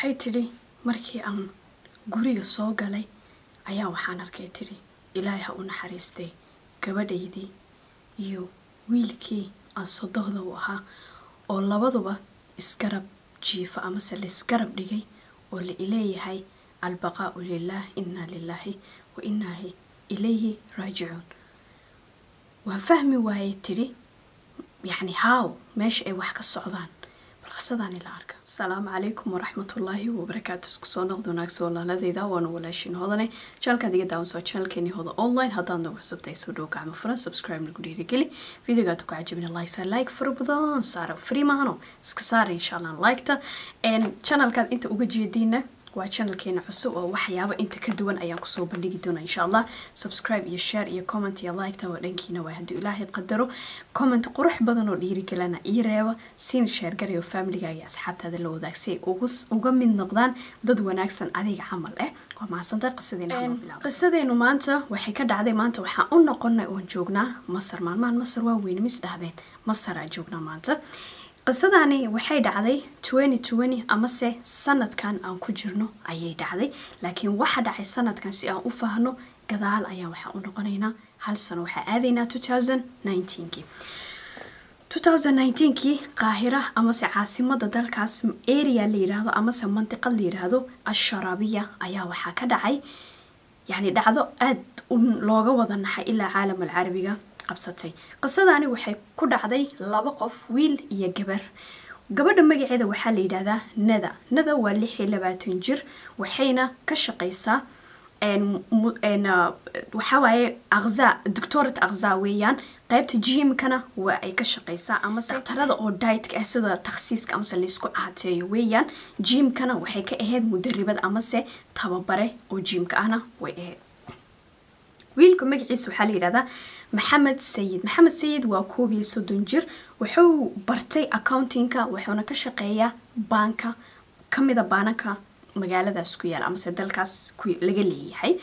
waxay tidhi markii aan guriga soo galay ayaa waxaan arkay tidhi ilaahay ha u naxariistay gabadhaydii iyo wiilkii aan sodohda u ahaa oo labaduba isgarab jiifo amase laisgarab dhigay oo la ileeyahay albaqaa'u lilaah inaa lilaahi wa inaahi ilayhi raajicuun waan fahmi waayay tidhi yacni haaw meesha ay wax ka socdaan balqisadaan ila arka asalaamu calaykum waraxmatullaahi wabarakaatu isku soo noqd wanaagsan walaaladeyda waana walaashin hodane janalkaad iga daawan soo janalkeeni hoda online haddaad nagu cusubtahay soo dhow gacmo furan subscribe nagu dhiirigeli videogaad ku cajabina like saa like fara badan saara free maahano iska saara insha allah liketa janalkaad inta uga jeediina waa channelkeena cusub oo waxyaaba inta ka duwan ayaan kusoo bandhigi doona insha allah subscribe iyo share iyo comment iyo liketa waa dhankiina waa haddii ilaahay qadaro comment qurux badan oo dhiirigelana ii reeba siina sheergarayo familiga iyo asxaabtaada la wadaag si ay uga mid noqdaan dad wanaagsan adiga camal eh waa mahadsantahay qisadeena qisadeenu maanta waxay ka dhacday maanta waxaan u noqonay oon joognaa masar maalmahan masar waa weyne mis dhahdeen masaraa joognaa maanta qisadani waxay dhacday twenty twenty amase sanadkan aan ku jirno ayay dhacday laakiin waxa dhacay sanadkan si aan u fahno gadaal ayaa waxaan u noqonaynaa hal sano waxaa aadaynaa two thousand nineteenkii two thousand nineteenkii qaahira amase caasimada dalkaas area la yidhaahdo amase mantiqad la yidhaahdo asharaabiya ayaa waxaa ka dhacay yacni dhacdo aada looga wada naxay ilaa caalam alcarabiga qabsatay qisadani waxay ku dhacday laba qof wiil iyo gabar gabadha magaceeda waxaa la yidhaahdaa nada nada waa lix iyo labaatan jir waxayna ka shaqaysaa waxawaaye aqza doctorat aqza weeyaan qaybta jimkana waa ay ka shaqaysaa amase dhakhtarada oo dietka ah sida takhsiiska amase laysku caateeyo weeyaan jimkana waxay ka ahayd mudaribad amase tababare oo jimka ahna way ahayd wiilka magaciisa waxaa la yidhahdaa maxamed sayid maxamed sayid waa koob iyo soddon jir wuxuu bartay accountingka wuxuuna ka shaqeeyaa baanka kamida baananka magaaladaas ku yaala amase dalkaas laga leeyahay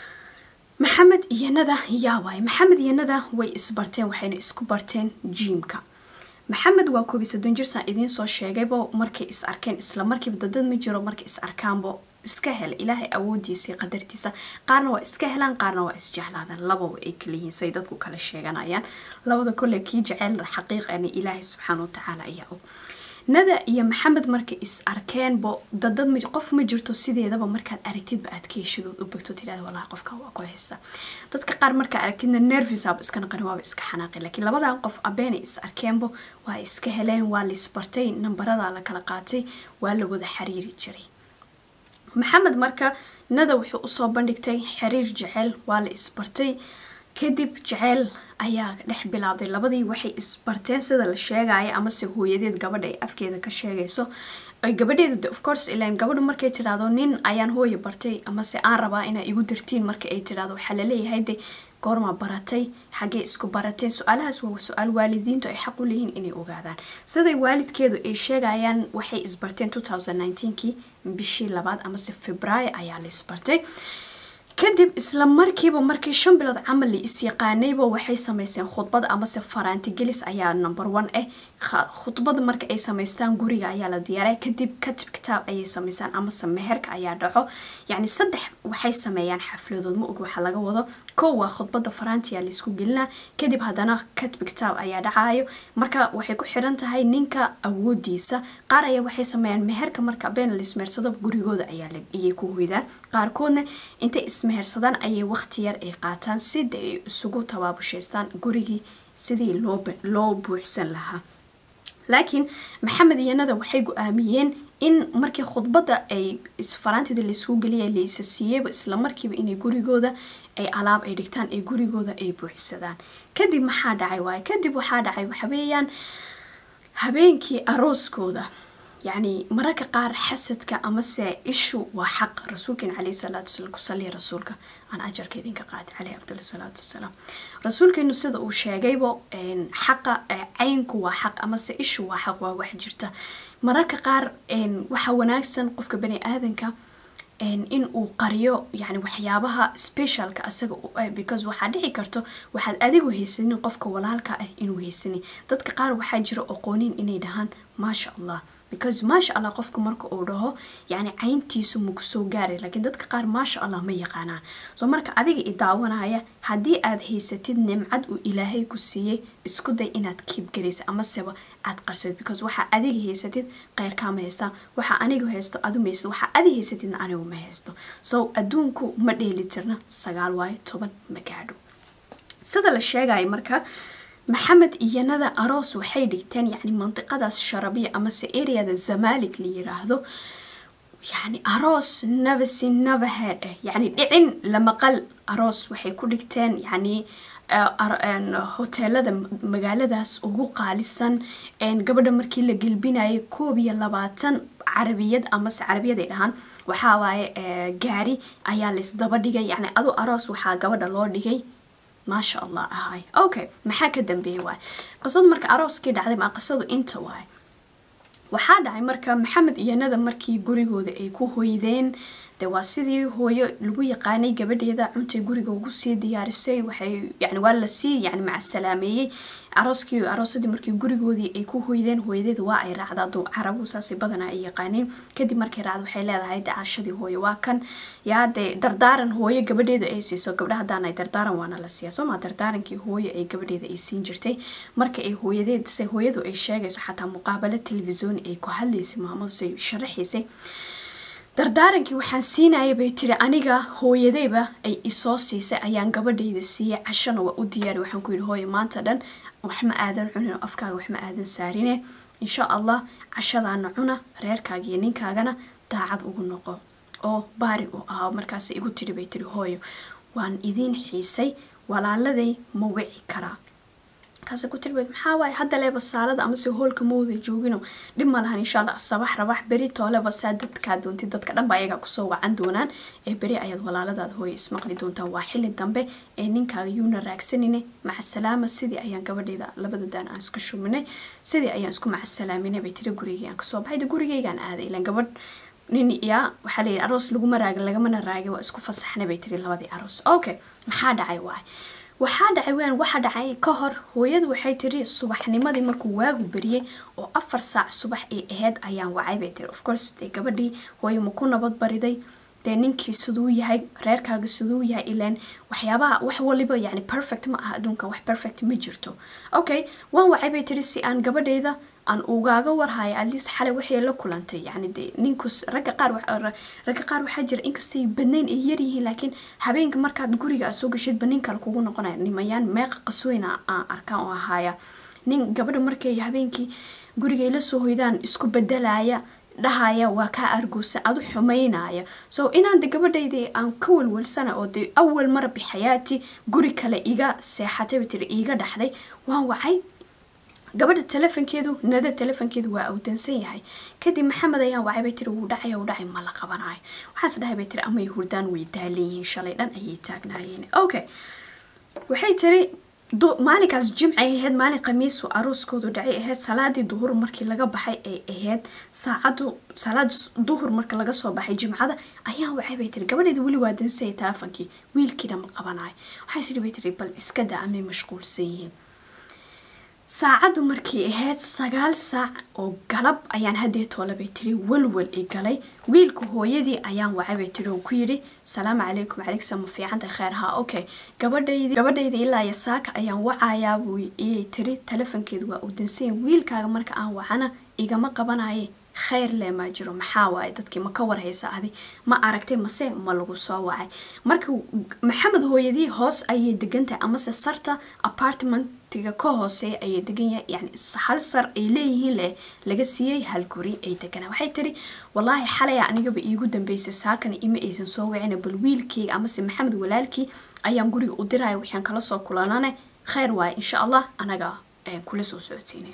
maxamed iyo nada yaa waay maxamed iyo nada way isbarteen waxayna isku barteen jiimka maxamed waa koob iyo soddon jir saan idiin soo sheegaybo markay is arkeen isla markiiba dadad ma jiro markay is arkaanbo iska hel ilaahay awoodiisa iyo qadartiisa qaarna waa iska helaan qaarna waa isjeclaadaan lababa ay kala yihiin say dadku kala sheeganayaan labada kolle kii jeceyl xaqiiqani ilaahay subxaana watacaala ayaa og nada iyo maxamed markay is arkeenbo dadad m qof ma jirto sideedaba markaad aragtidba aad ka heshidood u begto tidhahda walahi qofka waa ku haysta dadka qaar markaa aragtidna nervisaaba iska naqani waaba iska xanaaqi laakiin labadan qof abeenay is arkeenbo waa iska heleen waa la isbartay nambarada la kala qaatay waa la wada xiriiri jiray maxamed marka nada wuxuu usoo bandhigtay xiriir jeceyl waa la isbartay kadib jeceyl ayaa dhex bilaabday labadii waxay isbarteen sida la sheegaya amase hooyadeed gabadha ay afkeeda ka sheegayso gabadheedu of course ilan gabadhu markay tidhaahdo nin ayaan hooya bartay amase aan rabaa inaa igu dartiin marka ay tidhahdo waxaa laleeyahay de goormaa baratay xaggee isku barateen su-aalahaas waa su-aal waalidiintu ay xaq u leeyihiin inay ogaadaan siday waalidkeedu ay sheegayaan waxay isbarteen two thousand nineteenkii bishii labaad amase februaayo ayaa la isbartay kadib isla markiiba markii shan bilood camal la is-yaqaanayba waxay sameyseen khudbad amase faraantigelis ayaa number one ah khudbad marka ay samaystaan guriga ayaa la diyaaray kadib katib kitaab ayay sameysaan amase meherka ayaa dhaco yacni saddex waxay sameeyaan xafladood ma og waxa laga wado kow waa khudbada faraantiyaa laysku gelinaa kadib haddana katib kitaab ayaa dhacayo marka waxay ku xiran tahay ninka awoodiisa qaar ayaa waxay sameeyaan meherka marka been laismeersado gurigooda ayay ku hoydaan qaarkoodna intay ismehersadaan ayay waqti yar ay qaataan sida ay isugu tabaabushaystaan gurigii sidii loo buuxsan lahaa laakiin maxamed iyo nada waxay go-aamiyeen in markii khudbadda ay faraantida laysku geliya laysa siiyeyba isla markiiba inay gurigooda ay alaab ay dhigtaan ee gurigooda ay buuxsadaan kadib maxaa dhacay waaye kadib waxaa dhacay waxaweeyaan habeenkii arooskooda yacni mararka qaar xasadka amase ishu waa xaq rasuulkeen caleyhi salaatu wasalaam ku saliya rasuulka aan ajarka idinka qaadi caleyhi afdal salaatu wasalaam rasuulkeenu sida uu sheegaybo xaqa caynku waa xaq amase ishu waa xaq waa wax jirta mararka qaar waxaa wanaagsan qofka bani aadanka in uu qariyo yani waxyaabaha specialka asaga because waxaa dhici karto waxaad adigu haysanin qofka walaalka ah inuu haysanin dadka qaar waxaa jira aqoonin inay dhahaan maasha allah because maasha allah qofku marka uu dhaho yani cayntiisu maku soo gaaray laakiin dadka qaar maasha allah ma yaqaanaan soo marka adiga i daawanaya haddii aad haysatid nimcad uu ilaahay ku siiyey isku day inaad kiibgaraysa amaseba aad qarsadid because waxaa adiga haysatid keyrkaama haystaan waxaa aniga haysto adu ma haysto waxaa adi haysatidna anigu ma haysto so adduunku ma dheeli tirna sagaal waayo toban ma gaadho sida la sheegaya marka maxamed iyanada aroos waxay dhigteen yani mandiqadaas sharabiya amase areada zamalig la yiraahdo yani aroos navasi navahead ah yani dhicin lamaqal aroos waxay ku dhigteen yani hoteelada magaaladaas ugu qaalisan gabadha markii la gelbinayay koob iyo labaatan carabiyad amase carabiyad ay dhahaan waxaa waaye gaari ayaa laysdaba dhigay yani adu aroos waxaa gabadha loo dhigay maasha allah ahay okay maxaa ka dambeeyay waay qisadu marka arooskii dhacday maa qisadu inta waay waxaa dhacay marka maxamed iyo nada markii gurigooda ay ku hoydeen de waa sidii hooyo lagu yaqaanay gabadheeda cuntay guriga ugu sii diyaarisay waxay yani waa lasii yani macasalaameeyey arooskii aroosadii markii gurigoodii ay ku hoydeen hooyadeeda waa ay raacdaa duu carabu saasay badanaa ay yaqaaneen kadib markay raacdo waxay leedahay de cashadii hooyo waa kan yaa dee dardaaran hooyo gabadheeda ay siiso gabdha haddaan ay dardaaran waana la siiya sooma dardaarankii hooyo ay gabadheeda ay siin jirtay marka ay hooyadeed se hooyadu ay sheegayso xataa muqaabalo telefisoni ay ku hadlaysay maamadu say sharaxaysay dardaarankii waxaan siinaya bay tiri aniga hooyadeyba ay isoo siisay ayaan gabadhayda siiyey cashana waa u diyaari waxaan ku yidhi hooye maanta dhan waxma aadan cunin oo afkaaga waxma aadan saarine insha allah cashadaana cuna reerkaaga iyo ninkaagana daacad ugu noqo oo baari u ahaa markaas igu tiri bay tiri hooyo waan idiin xiisay walaaladay ma wici karaa kaase ku tirbeed maxaa waaye hadda leeba saalada amase hoolka mawda joogino dhib ma lahan insha allah sabax rabax beri tooleba saa dadkaa doontid dadka dhanba ayagaa kusoo wacan doonaan ee beri ayaad walaaladaada hooye ismaqli doontaan waa xili dambe ee ninkaaga yuuna raagsanine macasalaama sidii ayaan gabadheeda labada daan aan iska shuminay sidii ayaan isku macasalaaminay bay tiri gurigii aan kasoo baxay de gurigeygaan aaday ilan gabadh nin yaa waxaa layidhi aroos laguma raagin lagamana raagin waa isku fasaxnay bay tiri labadii aroos okay maxaa dhacay waay waxaa dhacay wean waxa dhacay ka hor hooyadu waxay tiri subaxnimadii markuu waagu beriyey oo afar saac subax ay ahayd ayaan wacay bay tiri of course dee gabadhii hooyo ma ku nabad bariday dee ninkii siduu yahay reerkaaga siduu yahay ilaan waxyaabaha wax waliba yani perfect ma aha adduunka wax perfect ma jirto okay waan wacay bay tiri si aan gabadheyda aan ugaaga warhayo atleast xalay waxay la kulantay yani de ninkus ragga qaar ragga qaar waxaa jira inkastay badnayn ay yaryihiin laakiin habeenka markaad guriga aad soo gashidba nin kale kugu noqonaya nimayaan meeqa qasweyna aan arkaan oo ahaaya nin gabadha markay habeenkii gurigay la soo hoydaan isku bedelaya dhahaya waa kaa argoosan adu xumaynaya so inaan de gabadhayda aan ka walwalsana oo de awal mara bixayaati guri kale iga seexatay tiri iiga dhaxday waan wacay gabadha telefonkeedu nada telefonkeedu waa awdansan yahay kadib maxamed ayaan wacay bay tiri wuu dhacay wuu dhacay ma la qabanayo waxaas dhahay bay tiri amay hurdaan way daalan yihiin shalay dhan ayay taagnaayeen okay waxay tiri maalinkaas jimcay ahayd maalin khamiisu arooskoodu dhacay ahayd salaadii duhur markii laga baxay ay ahayd saacadu salaad duhur marka laga soo baxay jimcada ayaan wacay bay tiri gabadheeda weli waa dansaya telefonkii wiilkiina ma qabanayo waxay tiri bay tiri bal iska daa amay mashquulsan yihiin saacaddu markii ahayd sagaal saac oo galab ayaan haddee toole bay tiri walwal i galay wiilka hooyadii ayaan wacay bay tiri oo ku yidhi salaamu calaykum calaykum ma fiicantahay kheyr haa okay gabadhaydi gabadhayda ilaa iyo saaka ayaan wacayaa buu iyay tiri telefonkeedu waa uu dansanya wiilkaaga marka aan wacana igama qabanaye kheyr le maa jiro maxaa waaye dadkii ma ka warhaysa adi ma aragtay mase ma lagu soo wacay marka maxamed hooyadii hoos ayay degantahay amase sarta apartmentiga ka hooseeya ayay degan yahay yani hal sar ay leeyihiin leh laga siiyey hal guri ay deganaa waxay tiri wallaahi xalaya anigaba iigu dambeysay saakana ima aysan soo wacina bal wiilkeyga amase maxamed walaalkii ayaan guriga u diraya waxaan kala soo kulanane kheyr waaye insha allah anaga kula soo socodsiinay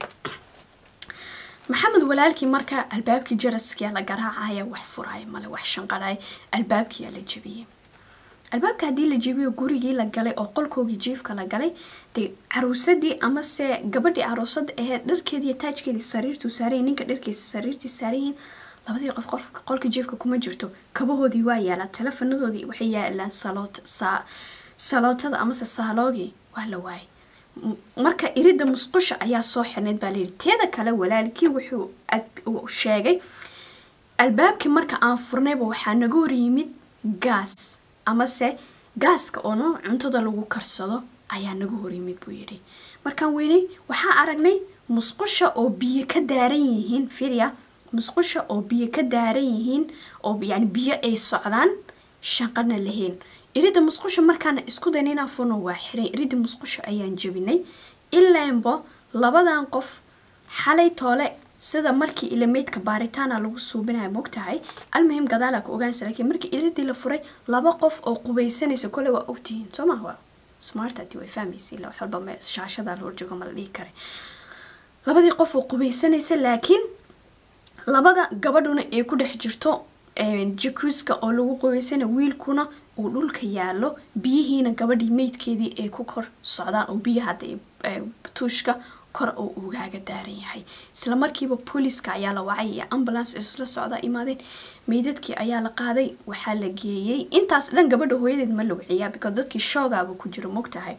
maxamed walaalkii marka albaabkii jaraskiyaa la garaacaya wax furaya male wax shanqaraya albaabkiyaa la jebiyey albaabka haddii la jebiyo gurigii la galay oo qolkoogii jiifka la galay dee caruusadii amase gabadhii aroosada aheyd dharkeediiyo taajkeedii sariirtuu saarayin ninka dharkiisa sariirtii saarayihiin labadii qof qolka jiifka kuma jirto kabahoodii waa yaalaa telefonadoodii waxay yaalaan salootada amase saaloogii waa la waayay marka iridda musqusha ayaa soo xirnayd baa layidhi teeda kale walaalkii wuxuu sheegay albaabkii marka aan furnayba waxaa naga hor yimid gaas amase gaaska oono cuntada lagu karsado ayaa naga hor yimid buu yidhi markaan weynay waxaa aragnay musqusha oo biyo ka daaran yihiin firia musqusha oo biyo ka daaran yihiin oo yani biyo ay socdaan shaqana lahayn iridda musqusha markaana isku dayn inaan furno waa xiray iridda musqusha ayaan jebinay ilaanbo labadan qof xalay toole sida markii ilameydka baaritaana lagu suubinaya mogtahay almuhim gadaala ka ogaanaysa laakiin markii iridii la furay laba qof oo qubaysanaysa kole waa ogtihiin soo maha waa smart hadii way fahmaysa ila wax walba me shaashada la horjoogo ma la dhihi kare labadii qof oo qubaysanaysa laakiin labada gabadhuna ay ku dhex jirto jakuuska oo lagu qubaysana wiilkuna uu dhulka yaalo biyihiina gabadhii meydkeedii ay ku kor socdaan oo biyaha tuushka kor oo ugaaga daaran yahay isla markiiba booliska ayaa la wacay iyo ambulance isla socda imaadeen meydadkii ayaa la qaaday waxaa la geeyey intaas dhan gabadha hooyadeed ma la wiciyaa because dadkii shoogaaba ku jiro mogtahay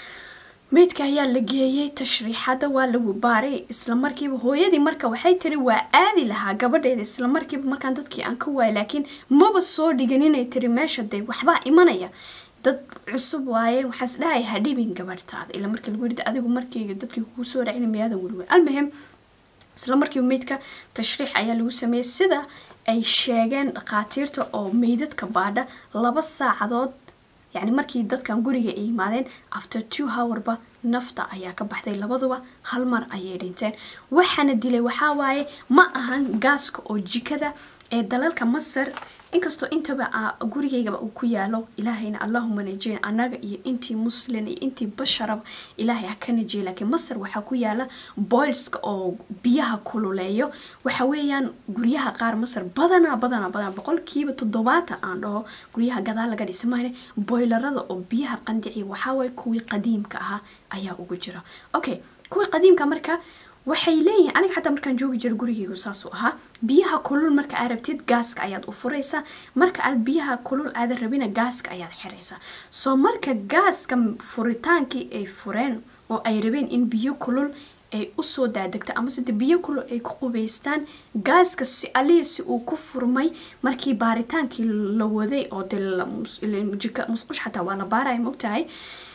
meydka ayaa la geeyey tashriixada waa lagu baaray isla markiiba hooyadii marka waxay tiri waa aadi lahaa gabadheeda isla markiiba markaan dadkii aan ka waayay laakiin maba soo dhigan inay tiri meesha dee waxbaa imanaya dad cusub waaye waxaas dhahay hadhibin gabadhtaada ila markii lagu yidhi adigu markii dadkii kugu soo racina miyaadan weliwen almuhim isla markiiba meydka tashriix ayaa lagu sameeyey sida ay sheegeen dhakhaatiirta oo meydadka baadha laba saacadood yacni markii dadkan guriga ay yimaadeen after two hourba nafta ayaa ka baxday labaduba hal mar ayay dhinteen waxaana dilay waxaa waaye ma ahan gaaska oo jikada ee dalalka masar inkastoo intaba gurigaygaba uu ku yaalo ilaahayna allahuma najeyn annaga iyo intii muslin iyo intii basharaba ilaahay ha ka najeey laakiin masar waxaa ku yaala boilska oo biyaha kululeeyo waxa weeyaan guryaha qaar masar badanaa badanaa badanaa boqolkiiba toddobaatan aan dhaho guryaha gadaal laga dhisa mahane boylarada oo biyaha qandiciya waxaa waaye kuwii qadiimka ahaa ayaa ugu jira okay kuwii qadiimka marka waxay leeyihiin aniga xataa markaan joogi jira gurigeygu saasuu ahaa biyaha kulul marka aad rabtid gaaska ayaad u furaysaa marka aad biyaha kulul aadan rabina gaaska ayaad xiraysaa soo marka gaaska furitaankii ay fureen oo ay rabeen in biyo kulul ay usoo daadegto ama sida biyo kulul ay ku qubaystaan gaaska si alihi si uu ku furmay markii baaritaankii la waday oo de musqush xataa waa la baaraya mogtahay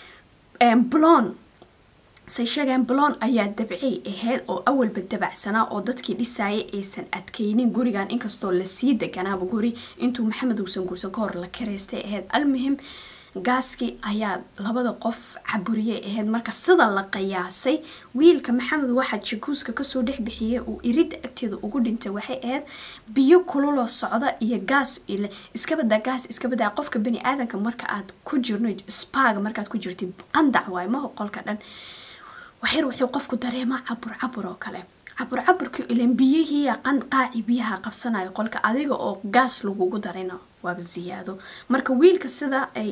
blon say sheegeen blon ayaa dabcay ahayd oo awalba dabacsanaa oo dadkii dhisaayay aysan adkaynin gurigan inkastoo lasii deganaaba guri intuu maxamed uusan guursan ka hor la karaystay ahayd almuhim gaaskii ayaa labada qof caburiyay ahayd marka sida la qiyaasay wiilka maxamed waxaa jakuuska kasoo dhex bixiyay uu iridda agteeda ugu dhintay waxay ahayd biyo kululoo socda iyo gaas iskabadaa gaas iskabadaa qofka bani aadanka marka aad ku jirno spaaga markaad ku jirtid qandac waay maho qolka dhan waxyar wuxuu qofku dareemaa cabur cabur oo kale cabur caburkii ilan biyihii qaaci biyaha qabsanayo qolka adiga oo gaas lagugu darina waaba ziyaado marka wiilka sida ay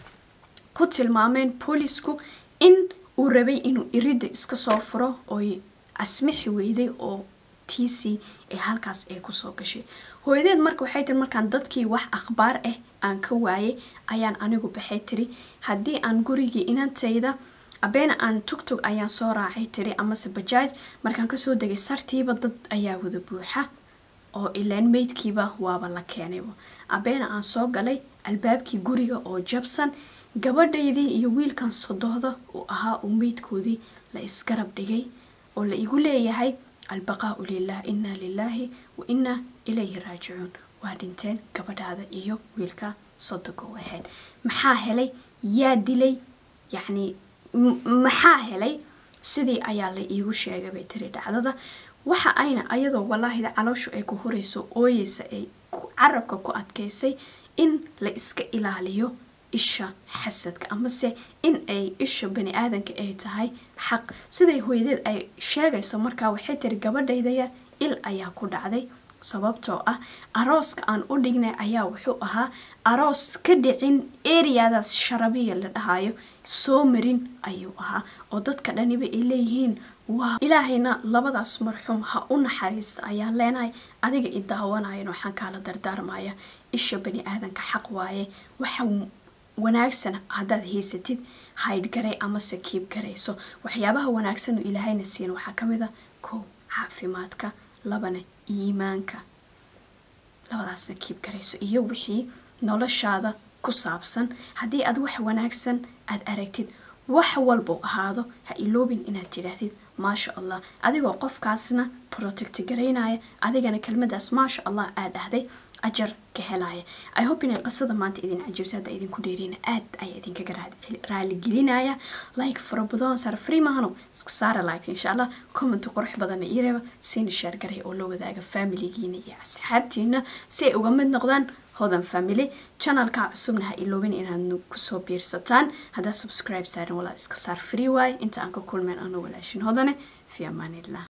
ku tilmaameen boolisku in uu rabay inuu iridda iska soo furo oy asmixi weyday oo tiisii ee halkaas ay kusoo gashay hooyadeed marka waxay tiri markaan dadkii wax akhbaar ah aan ka waayay ayaan anigu baxay tiri haddii aan gurigii inantayda abeena aan tugtug ayaan soo raacay tiri amase bajaaj markaan kasoo degay sartiiba dad ayaa wada buuxa oo ilaan meydkiiba waaba la keenayba abeena aan soo galay albaabkii guriga oo jabsan gabadhaydii iyo wiilkan sodohda uu ahaa uu meydkoodii la isgarab dhigay oo la igu leeyahay albaqaau lilah inaa lilaahi wa inaa ilayhi raajicuun waa dhinteen gabadhaada iyo wiilka sodoga u ahayd maxaa helay yaa dilay yacni maxaa helay sidii ayaa la iigu sheegay bay tiri dhacdada waxa ayna ayadoo walaahida calooshu ay ku horeyso ooyeysa ay carabka ku adkaysay in la iska ilaaliyo isha xasadka amase in ay isha bani aadanka ay tahay xaq siday hooyadeed ay sheegayso markaa waxay tiri gabadhayda yar il ayaa ku dhacday sababtoo ah arooska aan u dhignay ayaa wuxuu ahaa aroos ka dhicin eriyadaas sharabiya la dhahayo soo marin ayuu ahaa oo dadka dhaniba ay leeyihiin waa ilaahayna labadaas marxuum ha u naxariista ayaa leenahay adiga i daawanayan waxaan kaala dardaarmaya isha bani aadanka xaq waaye waxa wanaagsan haddaad haysatid haydh garay amase kiib garayso waxyaabaha wanaagsan oo ilaahayna siin waxaa ka mid a kow caafimaadka labana iimaanka labadaasna kiib garayso iyo wixii noloshaada ku saabsan haddii aad wax wanaagsan aad aragtid wax walbau ahaado ha iloobin inaad tidhaahdid maasha allah adigoo qofkaasna protect garaynaya adigana kelmadaas maasha allah aad dhahday ajar ka helaya i hope inay qisada maanta idin cajibsa hadda idinku dheereyna aad ayaa idinkaga raaligelinaya like fara badan saar free mahano iska saara like insha allah comment qurux badanna ii reeba siina sheer garay oo la wadaaga familigiina iyo asxaabtiina si ay uga mid noqdaan hodan family channelka cusubna ha iloobin inaad kusoo biirsataan haddaad subscribe saarin walaa iska saar free waaye inta aan ka kulmeen ano walaashin hodane fi amaanillah